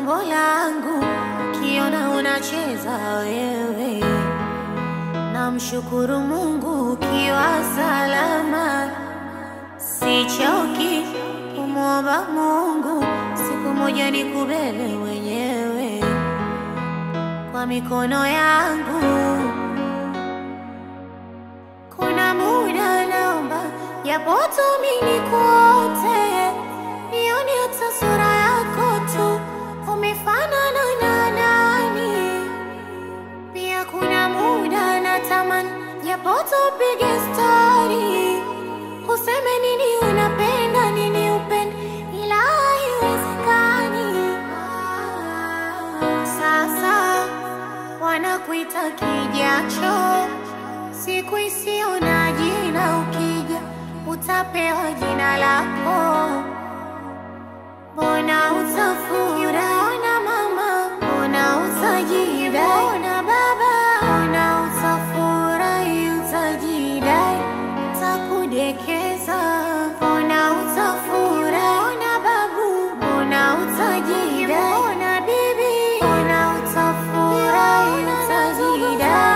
umbo langu, kiona unacheza wewe. Namshukuru Mungu ukiwa salama, sichoki kumwomba Mungu, siku moja nikubebe mwenyewe kwa mikono yangu. Kuna muda naomba japo tu mimi nikuote, nione hata sura yako tu, umefanana na nani? Pia kuna muda natamani japo tupige stori, useme nini unapenda nini upende, ila haiwezekani. Sasa wanakuita kijacho, siku isiyo na jina, ukija utapewa jina lako. Mbona utafurahi? Mbona mama? Mbona utajidai? Mbona baba? Mbona utafurahi? Utajidai, takudekeza. Mbona utafurahi? Mbona babu? Mbona utajidai? Mbona bibi? Mbona utafurahi? Utajidai.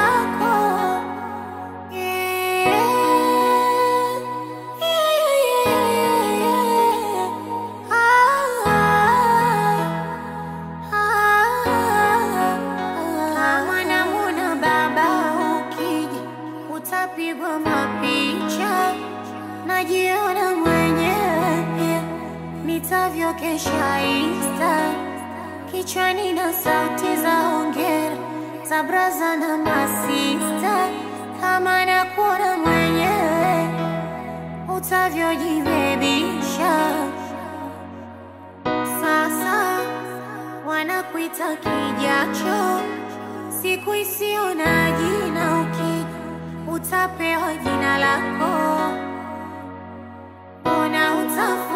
Kama namwona baba ukija, utapigwa mapicha, najiona mwenyewe pia nitavyokesha Insta, kichwani na sauti za hongera za braza na masista, kama nakuona mwenyewe utavyojibebisha sasa wanakuita kijacho, siku isiyo na jina, ukija utapewa jina lako. Mbona utafu